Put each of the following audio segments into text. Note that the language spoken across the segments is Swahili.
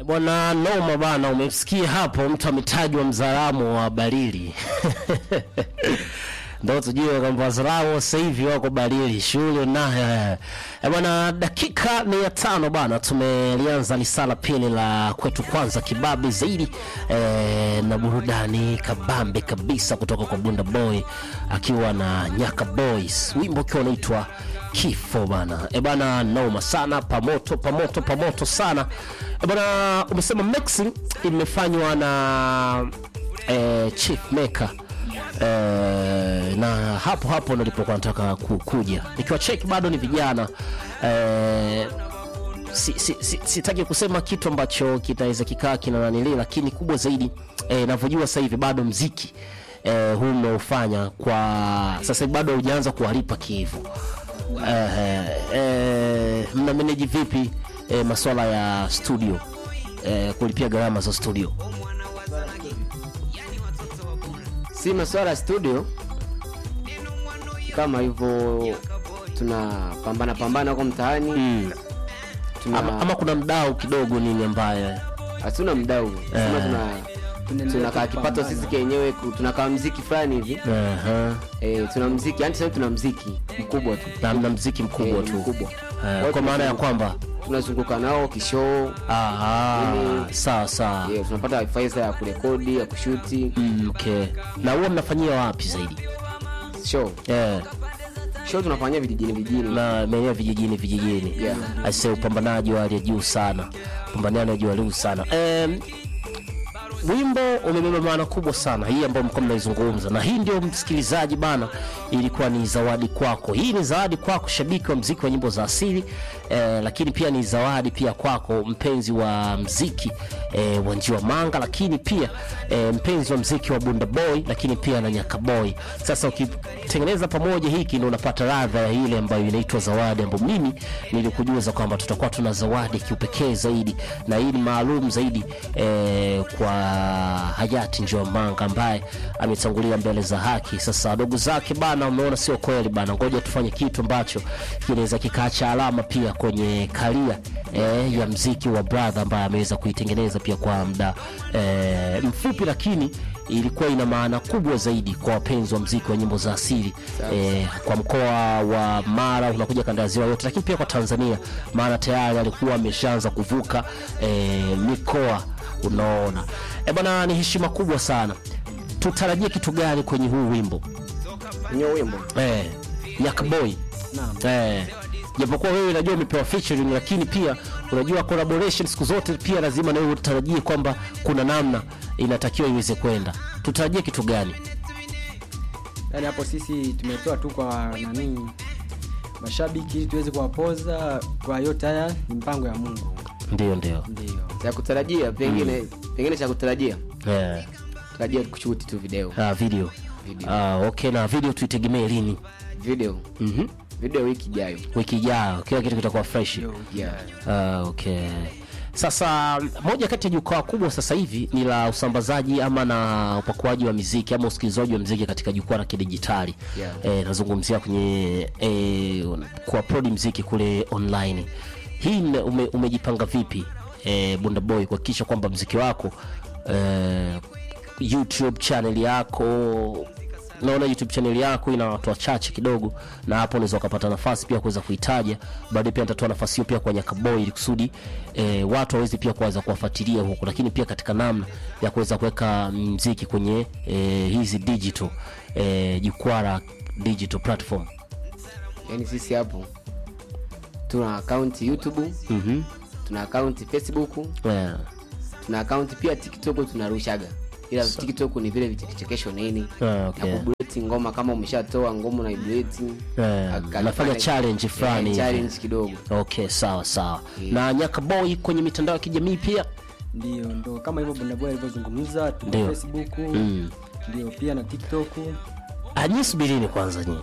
Bwana noma bana, umesikia hapo, mtu ametajwa mzalamu wa Balili ndo tujue kwamba wazalamu sasa hivi wako Balili shughuli nayo eh, bwana. Dakika ni ya tano bana, tumelianza lisala pili la kwetu kwanza kibabe zaidi eh, na burudani kabambe kabisa kutoka kwa Bunda Boy akiwa na Nyaka Boys, wimbo ukiwa unaitwa kifo bana. E bana, noma sana, pamoto pamoto pamoto sana e bana. Umesema mixing imefanywa na eh, Chief Maker eh, na hapo hapo nilipokuwa nataka ku- kuja nikiwa check bado ni vijana eh, si, si, si, sitaki kusema kitu ambacho kitaweza kikaa kina nanili, lakini kubwa zaidi eh, navyojua sasa hivi bado mziki eh, huu mnaofanya kwa sasa hivi bado haujaanza kuwalipa kiivo eh, eh, mna manage vipi eh, masuala ya studio eh, kulipia gharama za studio si masuala ya studio kama hivyo tunapambana pambana huko mtaani mm. tuna ama, ama kuna mdau kidogo nini ambaye hatuna mdau sema tuna tunakaa kipato sisi kenyewe ku- tunakaa mziki fulani hivi Aha. e, tuna mziki yani sasa tuna mziki mkubwa tu na mna mziki mkubwa Eh, tu mkubwa. Eh, kwa maana ya kwamba tunazunguka nao kishoo aha, Ili- sawa sawa yeah, tunapata faisa ya kurekodi ya kushuti Mm, okay. na huwa mnafanyia wapi zaidi show yeah. show tunafanyia vijijini vijijini na maeneo vijijini vijijini Yeah. aise upambanaji wa hali ya juu sana upambanaji wa juu juu sana um, wimbo umebeba maana kubwa sana hii ambayo mko mnaizungumza na hii ndio msikilizaji bana ilikuwa ni zawadi kwako hii ni zawadi kwako shabiki wa mziki wa nyimbo za asili eh, lakini pia ni zawadi pia kwako mpenzi wa mziki eh, wa njiwa manga lakini pia eh, mpenzi wa mziki wa bunda boy lakini pia na nyaka boy sasa ukitengeneza pamoja hiki ndio unapata ladha ya ile ambayo inaitwa zawadi ambayo mimi nilikujuza kwamba tutakuwa tuna zawadi kiupekee zaidi na hii ni maalum zaidi eh, kwa hayati njiwa manga ambaye ametangulia mbele za haki sasa wadogo zake bana umeona sio kweli bana ngoja tufanye kitu ambacho kinaweza kikaacha alama pia kwenye karia eh, ya mziki wa brother ambaye ameweza kuitengeneza pia kwa muda eh, mfupi lakini ilikuwa ina maana kubwa zaidi kwa wapenzi wa mziki wa nyimbo za asili eh, kwa mkoa wa Mara unakuja kanda ya ziwa yote, lakini pia kwa Tanzania, maana tayari alikuwa ameshaanza kuvuka eh, mikoa. Unaona eh bwana, ni heshima kubwa sana. Tutarajie kitu gani kwenye huu wimbo kwenye wimbo eh, Yakaboy? Eh, japokuwa wewe najua umepewa featuring, lakini pia unajua collaboration siku zote pia lazima na wewe utarajie kwamba kuna namna inatakiwa iweze kwenda. Tutarajie kitu gani? yani hapo sisi tumetoa tu kwa nani mashabiki ili tuweze kuwapoza kwa yote haya ni mpango ya mungu Ndio, ndio ndio cha kutarajia pengine pengine cha kutarajia eh, tarajia kushuti tu video ah, video Video. Ah, okay, na video tuitegemee lini? video Mhm. video wiki ijayo Wiki ijayo kila kitu kitakuwa fresh. yeah. Ah, okay. Sasa moja kati ya jukwaa kubwa sasa hivi ni la usambazaji ama na upakuaji wa miziki ama usikilizaji wa mziki katika jukwaa la kidijitali. Yeah. Eh, nazungumzia kwenye eh, kuupload mziki kule online. Hii ime- ume, umejipanga vipi eh, Bunda Boy kuhakikisha kwamba mziki wako eh, YouTube channel yako naona youtube channel yako ina watu wachache kidogo na hapo unaweza ukapata nafasi pia kuweza kuitaja baadaye pia nitatoa nafasi hiyo pia kwa nyakaboy ili kusudi e, watu waweze pia kuweza kuwafuatilia huku lakini pia katika namna ya kuweza kuweka mziki kwenye e, hizi digital e, jukwaa la digital platform yani sisi hapo tuna akaunti youtube mm-hmm. tuna akaunti facebook yeah. tuna akaunti pia tiktok tunarushaga ila tiktok ni vile vichekesho nini Ah, okay. na kubuleti ngoma kama umeshatoa ngoma na ibuleti Yeah. Nafanya challenge fulani hivi. challenge kidogo okay sawa sawa na nyakaboy kwenye mitandao ya kijamii pia ndio ndo kama hivyo bundaboy alivyozungumza tuna Ndio. facebook Mm. ndio pia na tiktok anyi subirini kwanza nyi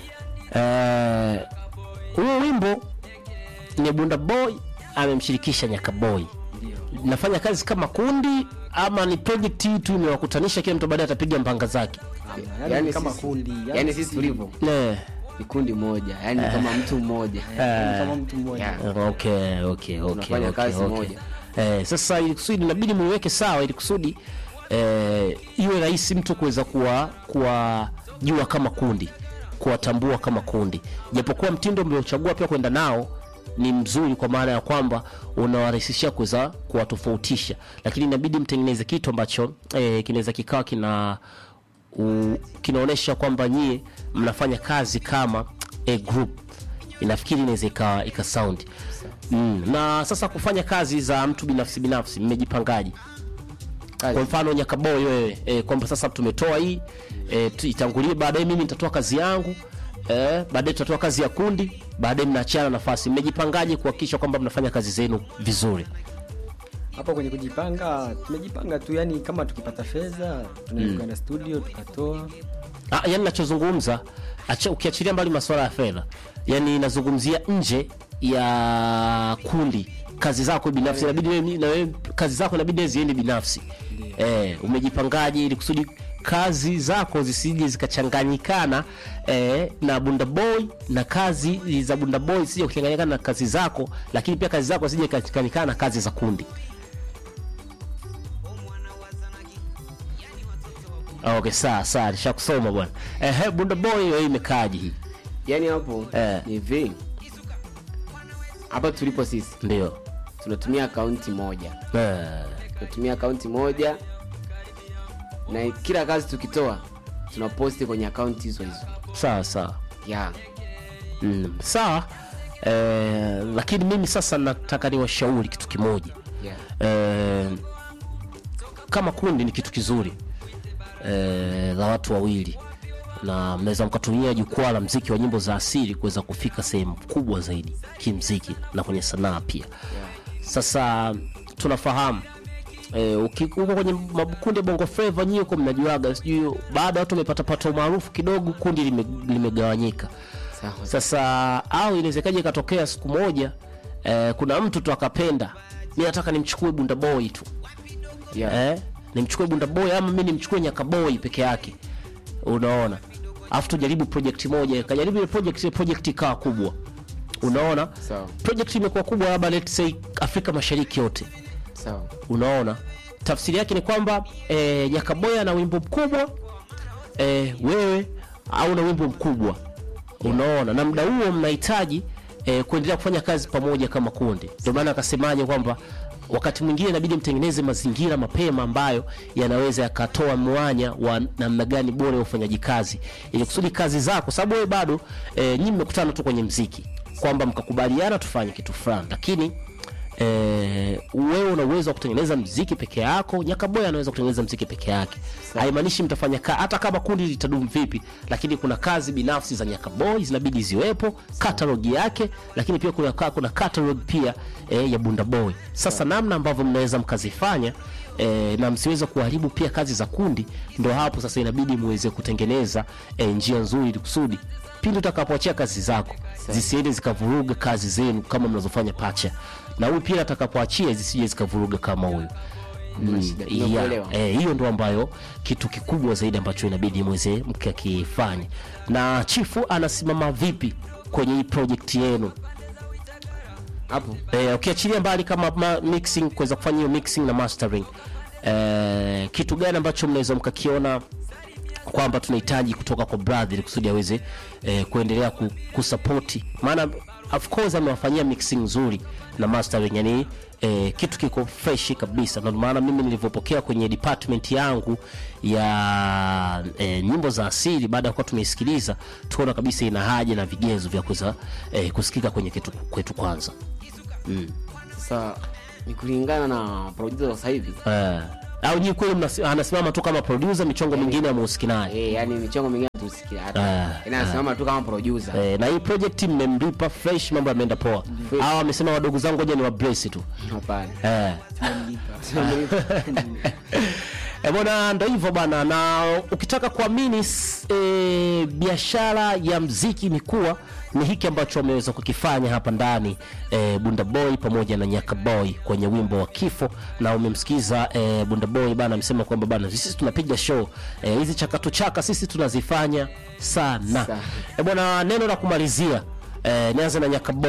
Eh, huo wimbo ni bunda boy amemshirikisha nyaka boy nafanya kazi kama kundi ama ni project hii tu imewakutanisha kila mtu baadaye atapiga mpanga zake yani, Yani kama sisi- kundi yani, yani sisi tulivyo Eh, ni kundi moja yani kama mtu mmoja yani kama mtu mmoja Yeah. okay okay okay tunafanya okay, kazi okay. moja eh, sasa ili kusudi inabidi muiweke sawa ili kusudi eh, iwe rahisi mtu kuweza kuwa kuwajua kama kundi kuwatambua kama kundi japokuwa mtindo mliochagua pia kwenda nao ni mzuri kwa maana ya kwamba unawarahisishia kuweza kuwatofautisha lakini inabidi mtengeneze kitu ambacho eh, kinaweza kikawa kina u, kinaonyesha kwamba nyie mnafanya kazi kama a group inafikiri inaweza ika, ika sound mm. na sasa kufanya kazi za mtu binafsi binafsi mmejipangaji kwa Kazi. mfano nyakaboy wewe e, kwamba sasa tumetoa hii e, tu- itangulie baadaye mimi nitatoa kazi yangu e, baadaye tutatoa kazi ya kundi baadaye mnaachana nafasi mmejipangaje kuhakikisha kwamba mnafanya kazi zenu vizuri hapo kwenye kujipanga tumejipanga tu yani kama tukipata fedha tunaweza kwenda studio tukatoa Ah, yani nachozungumza acha ukiachilia mbali masuala ya fedha yani nazungumzia nje ya kundi kazi zako binafsi inabidi wewe- na wewe kazi zako inabidi ziende binafsi eh, umejipangaje ili kusudi kazi zako zisije zikachanganyikana eh, na bunda boy na kazi za bunda boy zisije kuchanganyikana na kazi zako lakini pia kazi zako zisije kuchanganyikana na kazi za kundi okay sawa sawa nishakusoma bwana eh, bunda boy wewe imekaaje hii yani hapo Eh. ni hivi hapa tulipo sisi ndio tunatumia akaunti moja eh, tunatumia akaunti moja na kila kazi tukitoa tunaposti kwenye akaunti hizo hizo sawa sawa yeah. mm, sawa eh, lakini mimi sasa nataka niwashauri kitu kimoja Yeah. eh, kama kundi ni kitu kizuri eh, la watu wawili na mnaweza mkatumia jukwaa la mziki wa nyimbo za asili kuweza kufika sehemu kubwa zaidi kimziki na kwenye sanaa pia sasa tunafahamu eh, uki- uko kwenye makundi ya bongo flava nyie huko mnajuaga sijui baada ya watu wamepatapata umaarufu kidogo kundi lime- limegawanyika Sawa. sasa au inawezekaje ikatokea siku moja eh, kuna mtu tu akapenda mi nataka nimchukue bunda boy tu Yeah. eh, nimchukue bunda boy ama mi nimchukue nyaka boy peke yake unaona alafu tujaribu project moja kajaribu ile project ile project ikawa kubwa unaona Sawa. project imekuwa kubwa labda let's say afrika mashariki yote Sawa. unaona tafsiri yake ni kwamba e, nyakaboya ana wimbo mkubwa e, wewe au na wimbo mkubwa unaona na muda huo mnahitaji e, kuendelea kufanya kazi pamoja kama kundi ndio maana akasemaje kwamba wakati mwingine inabidi mtengeneze mazingira mapema ambayo yanaweza yakatoa mwanya wa namna gani bora ya ufanyaji kazi ili kusudi kazi zako sababu wewe bado e, nyinyi mmekutana tu kwenye mziki kwamba mkakubaliana tufanye kitu fulani lakini eh, wewe una uwezo wa kutengeneza mziki peke yako nyakaboya anaweza kutengeneza mziki peke yake haimaanishi mtafanya ka, hata kama kundi litadumu vipi lakini kuna kazi binafsi za nyakaboy zinabidi ziwepo catalog yake lakini pia kuna, kuna catalog pia eh, ya bunda boy sasa namna ambavyo mnaweza mkazifanya E, na msiweze kuharibu pia kazi za kundi ndo hapo sasa inabidi muweze kutengeneza e, njia nzuri ili kusudi pindi utakapoachia kazi zako zisiende zikavuruga kazi zenu kama mnazofanya pacha na huyu pia atakapoachia zisije zikavuruga kama huyu Hamna shida. Yeah, Nimekuelewa. eh, hiyo ndo ambayo kitu kikubwa zaidi ambacho inabidi mweze mkakifanya na chifu anasimama vipi kwenye hii project yenu Hapo eh, ukiachilia mbali kama ma, mixing kuweza kufanya hiyo mixing na mastering eh, kitu gani ambacho mnaweza mkakiona kwamba tunahitaji kutoka kwa brother ili kusudi aweze eh, kuendelea ku, kusapoti maana of course amewafanyia mixing nzuri na mastering yani eh, kitu kiko fresh kabisa ndio maana mimi nilivyopokea kwenye department yangu ya eh, nyimbo za asili baada ya kuwa tumeisikiliza tukaona kabisa ina haja na vigezo vya kuweza eh, kusikika kwenye kitu kwetu kwanza sasa ni kulingana na producer wa sasa hivi eh, au nyii kweli mnasi- anasimama tu kama producer michongo mingine amuhusiki naye eh, yani michongo mingine tusikia Ah, hata inasimama tu kama producer Eh, na hii project mmemlipa fresh mambo yameenda poa au amesema wadogo zangu ngoja ni wabrace tu hapana eh. E bwana, ndo hivyo bana, na ukitaka kuamini s- e, biashara ya mziki imekuwa ni hiki ambacho wameweza kukifanya hapa ndani e, Bunda Boy pamoja na Nyaka Boy kwenye wimbo wa Kifo, na umemsikiza e, Bunda Boy bana, amesema kwamba bana, sisi tunapiga show e, hizi chakatu chaka sisi tunazifanya sana. Sana. E bwana, neno la kumalizia e, nianze na Nyaka Boy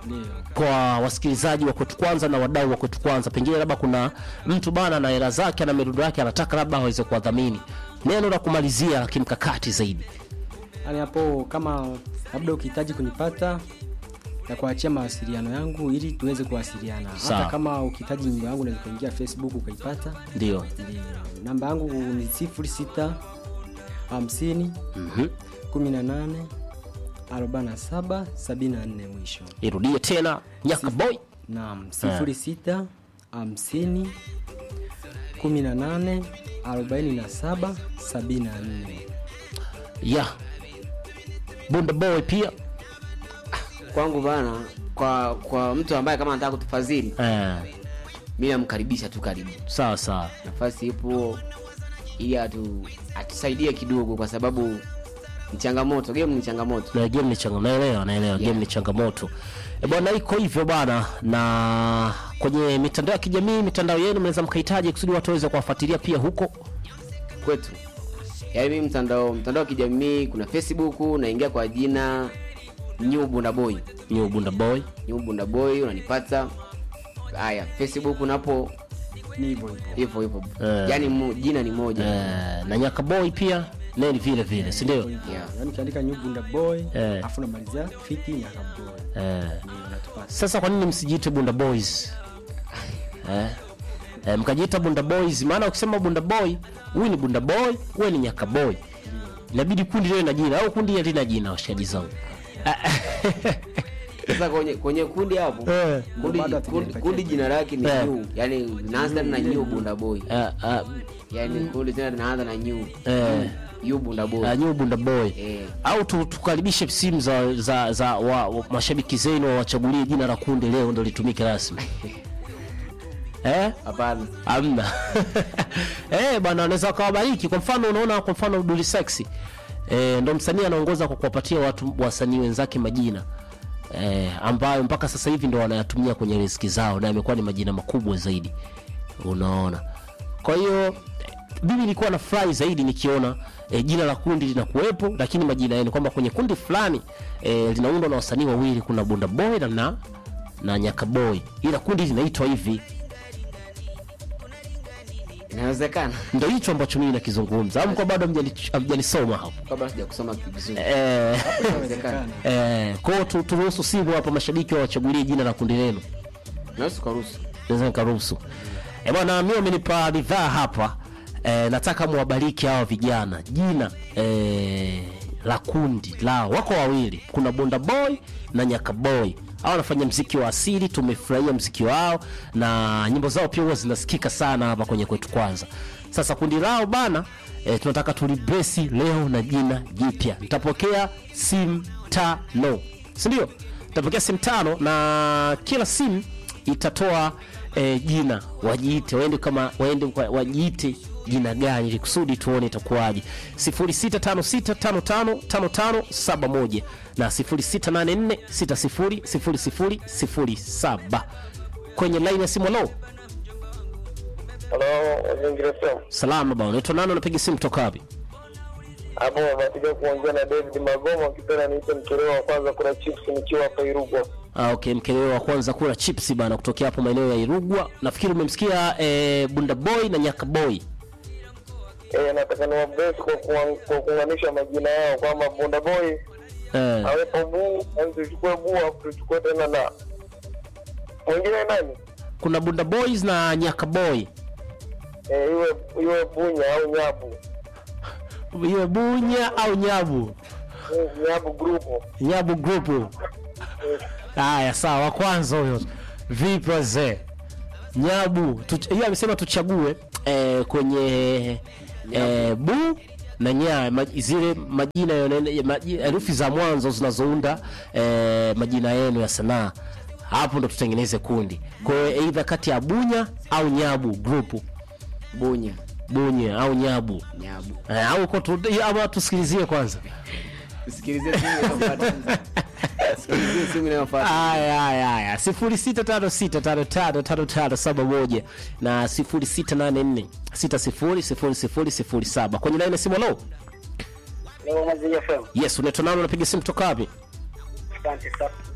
ndio kwa wasikilizaji wa kwetu kwanza na wadau wa kwetu kwanza pengine labda kuna mtu bana na hela zake na mirundo yake anataka labda aweze kuwadhamini neno la kumalizia la kimkakati zaidi yani hapo kama labda ukihitaji kunipata na kuachia mawasiliano yangu ili tuweze kuwasiliana Sawa. hata kama ukihitaji nyimbo yangu unaweza kuingia facebook ukaipata ndio Ndio. namba yangu ni sifuri sita hamsini Mhm. kumi na nane arobaini na saba sabini na nne mwisho irudie tena nyaka boy naam sifuri sita hamsini kumi na nane arobaini na saba sabini na nne ya bunda boy pia kwangu bana kwa kwa mtu ambaye kama anataka kutufadhili eh, mi namkaribisha tu karibu sawa sawa nafasi ipo ili atu, atusaidie kidogo kwa sababu ni changamoto game ni changamoto na game ni changamoto naelewa naelewa game ni changamoto e bwana iko hivyo bana na kwenye mitandao ya kijamii mitandao yenu mnaweza mkahitaji kusudi watu waweze kuwafuatilia pia huko kwetu yaani mimi mtandao mtandao wa kijamii kuna facebook naingia kwa jina new bunda boy new bunda boy new bunda boy unanipata haya facebook napo ni hivyo hivyo hivyo hivyo Eh. yaani mu- jina ni moja eh, na nyaka boy pia neni vile vile si ndio Yeah. yaani ukiandika nyubunda boy Eh. afu namalizia fiti nyakaboy eh. ndio unatupata sasa kwa nini msijiite bunda boys eh? Eh, mkajiita bunda boys maana ukisema bunda boy huyu ni bunda boy huwe ni nyaka boy inabidi kundi liwe na jina au kundi halina jina washikaji zangu sasa kwenye kwenye kundi hapo Eh. kundi, Bado kundi, hatujapatia kundi jina lake ni Eh. new yani linaanza na new bunda boy Eh, eh, yani kundi tena linaanza na new eh, new bunda boy eh, new bunda boy eh au tu, tukaribishe simu za, za, za wa, wa, mashabiki zenu wawachagulie jina la kundi leo ndo litumike rasmi eh? hapana amna eh bwana wanaweza wakawabariki kwa mfano unaona kwa mfano Dully Sexy eh, ndo msanii anaongoza kwa kuwapatia watu wasanii wenzake majina eh, ambayo mpaka sasa hivi ndo wanayatumia kwenye riziki zao na yamekuwa ni majina makubwa zaidi unaona kwa hiyo eh, mimi nilikuwa na furahi zaidi nikiona eh, jina la kundi linakuwepo lakini majina yenu kwamba kwenye kundi fulani eh, linaundwa na wasanii wawili kuna bunda boy na na, na nyaka boy ila kundi linaitwa hivi inawezekana ndo hicho ambacho mimi nakizungumza au kwa bado hamjani- hamjanisoma hapo kabla sija kusoma vizuri eh, inawezekana eh, kwao tu, turuhusu simu hapa mashabiki wawachagulie jina la kundi lenu naweza kuruhusu naweza nikaruhusu Eh, bwana mi wamenipa ridhaa hapa eh, nataka mwabariki hawa vijana jina eh, la kundi lao wako wawili kuna bonda boy na nyaka boy au wanafanya mziki wa asili tumefurahia mziki wao na nyimbo zao pia huwa zinasikika sana hapa kwenye kwetu kwanza sasa kundi lao bana eh, tunataka tulibresi leo na jina jipya nitapokea simu tano sindio nitapokea simu tano na kila simu itatoa eh, jina wajiite waende kama waende kwa- wajiite jina gani ili kusudi tuone itakuwaje 0656555571 na 0684600007 kwenye line ya simu lo Halo, Mazingira FM. salama bana unaitwa nani unapiga simu kutoka wapi Hapo napiga kuongea na David Magomo akipenda niite mtolewa wa kwanza kula chips nikiwa hapa Irugwa. Ah, okay mkeleo wa kwanza kula chips bana kutokea hapo maeneo ya Irugwa nafikiri umemsikia eh, Bunda Boy na Nyaka Boy Eh, nataka ni wabesi kwa kuang- kwa kuunganisha majina yao kwamba Bunda Boy eh, awepo buu, yani tuchukue buu afu tuchukue tena na mwingine nani? kuna Bunda Boys na Nyaka Boy Eh, iwe iwe bunya au nyabu. iwe Bunya au Nyabu Eh, Nyabu group. Nyabu group haya sawa wa kwanza huyo vipi wazee Nyabu tuch- hiyo amesema tuchague eh, kwenye eh, bu na nya ma, zile majina yone- ya maji- herufi za mwanzo zinazounda eh, majina yenu ya sanaa hapo ndo tutengeneze kundi kwa hiyo eidha kati ya bunya au nyabu group bunya bunye au nyabu nyabu eh, au kwa tu, ama tusikilizie kwanza sikilizie simu inayofuata sikilizie simu inayofuata Aya, aya, aya. sifuri sita tano sita tano tano tano tano saba moja na sifuri sita nane nne sita sifuri sifuri sifuri sifuri saba kwenye laini ya simu lo Leo Mazingira FM. yes unaitwa nani unapiga simu toka wapi Asante sana.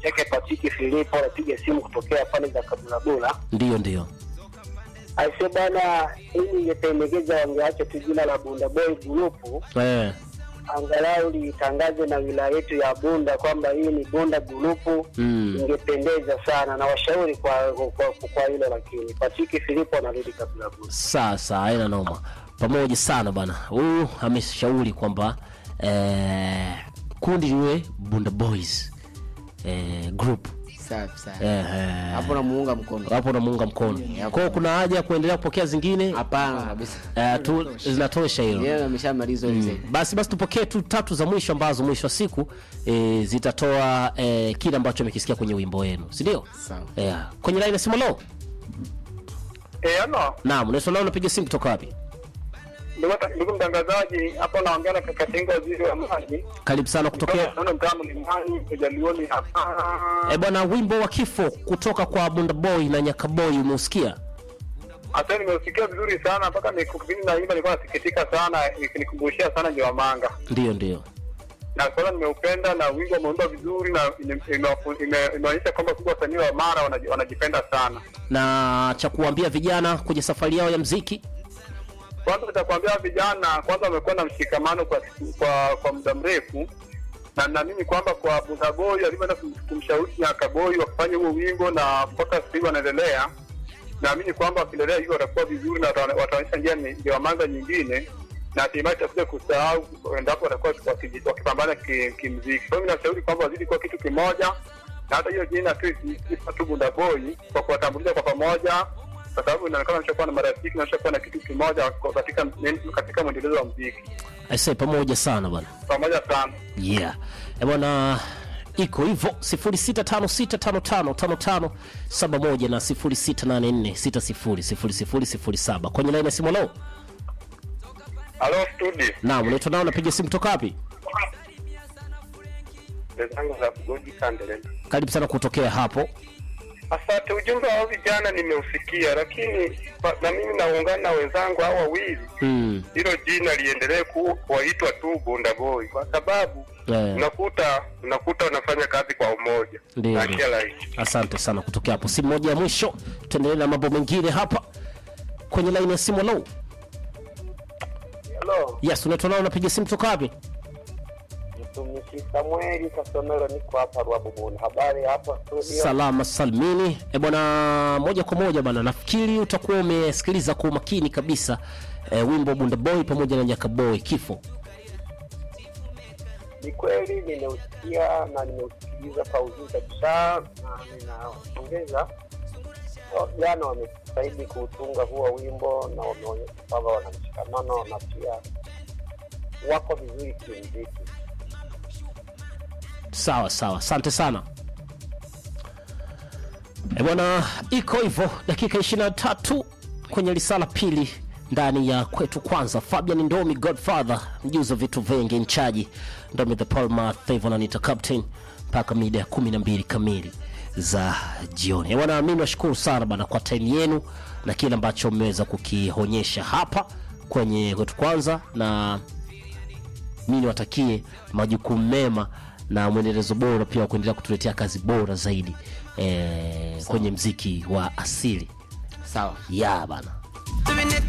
chake Patiki Filipo, anapiga simu kutokea pande za Kabulabula. Ndio, ndio. Aise bana, hii ningependekeza wangeacha tu jina la Bunda Boy Group, Eh, angalau litangaze na wilaya yetu ya Bunda kwamba hii ni Bunda Group. Mm. Ingependeza sana na washauri kwa kwa, kwa, kwa hilo, lakini Patiki Filipo anarudi Kabulabula. sasa haina noma. Pamoja sana bana. Huyu ameshauri kwamba eh, kundi liwe Bunda Boys eh, group safi sana eh, eh, hapo namuunga mkono hapo namuunga mkono. Kwa hiyo kuna haja ya kuendelea kupokea zingine hapana kabisa eh, tu zinatosha hilo. yeye ameshamaliza hizo basi basi tupokee tu tatu za mwisho ambazo mwisho wa siku e, zitatoa e, kile ambacho amekisikia kwenye wimbo wenu si ndio Sawa. yeah. kwenye laini ya simu lo Eh, ano naam unaitwa nao unapiga simu kutoka wapi ndugu ndugu mtangazaji, hapo naongea na kaka Tinga, waziri wa maji karibu sana kutokea naona mtamu ni mani ujalioni hapa e, bwana wimbo wa kifo kutoka kwa bunda boy na nyakaboy umeusikia hata nimeusikia vizuri sana mpaka nikupini na imba nilikuwa nasikitika sana ikinikumbushia sana njiwa manga ndio ndio na kwanza nimeupenda na wimbo umeundwa vizuri na ime- ime- ime- imeonyesha kwamba kubwa wasanii wa mara wanaji- wanajipenda sana na cha kuambia vijana kwenye safari yao ya mziki kwanza nitakwambia vijana kwanza wamekuwa na mshikamano kwa siku- kwa kwa muda mrefu na naamini kwamba kwa Bundaboi alivyoenda kum- kumshauri Nyakaboi wakafanya huo wimbo na mpaka sasa hivi wanaendelea, naamini kwamba wakiendelea hivyo watakuwa vizuri na wata- wataonyesha njia ni- ndio manga nyingine na hatimaye tutakuja kusahau endapo watakuwa wakiji- wakipambana ki- kimziki. Kwa hiyo mimi nashauri kwamba wazidi kuwa kitu kimoja, na hata hiyo jina tu isifa tu Bundaboi kwa kuwatambulisha kwa pamoja, kwa sababu inaonekana wameshakuwa na marafiki na wameshakuwa na kitu kimoja kwa- katika katika mwendelezo wa mziki aisee pamoja sana bwana pamoja sana. yeah e bwana iko hivyo 0656555571 na 0684600007 kwenye laini ya simu lo Halo studio, naam unaitwa nao unapiga simu kutoka wapi zangu za kugoji Kandeleni. karibu sana kutokea hapo Asante, ujumbe wa vijana nimeusikia, lakini pa- na mimi naungana na wenzangu hao wawili, mm. hilo jina liendelee ku- kuwaitwa tu Bunda Boy kwa sababu eh. unakuta unakuta wanafanya kazi kwa umoja Ndio, na ndio. kila rahisi. asante sana kutokea hapo simu moja ya mwisho tuendelee na mambo mengine hapa kwenye laini ya simu lo Halo, yes unaitwa nao unapiga simu kutoka wapi mtumishi Samueli Kasomero, niko hapa Rwabubuni. Habari hapa studio? salama salmini e bwana moja kwa moja bwana nafikiri utakuwa umesikiliza kwa umakini kabisa e, wimbo bunda boy pamoja na nyaka boy kifo Ni kweli nimeusikia na nimeusikiliza kwa uzuri kabisa, na ninapongeza wa- jana wamejitahidi kuutunga huo wimbo na wameonyesha kwamba wana mshikamano na pia wako vizuri kimziki. sawa sawa asante sana e bwana iko hivyo dakika 23 kwenye risala pili ndani ya kwetu kwanza fabian ndomi godfather mjuzi wa vitu vingi nchaji ndomi the palma favor anita captain mpaka mida ya 12 kamili za jioni E bwana mi nashukuru sana bana kwa time yenu na kile ambacho mmeweza kukionyesha hapa kwenye kwetu kwanza na mi niwatakie majukumu mema na mwendelezo bora pia wa kuendelea kutuletea kazi bora zaidi e, kwenye mziki wa asili sawa ya bana Doing it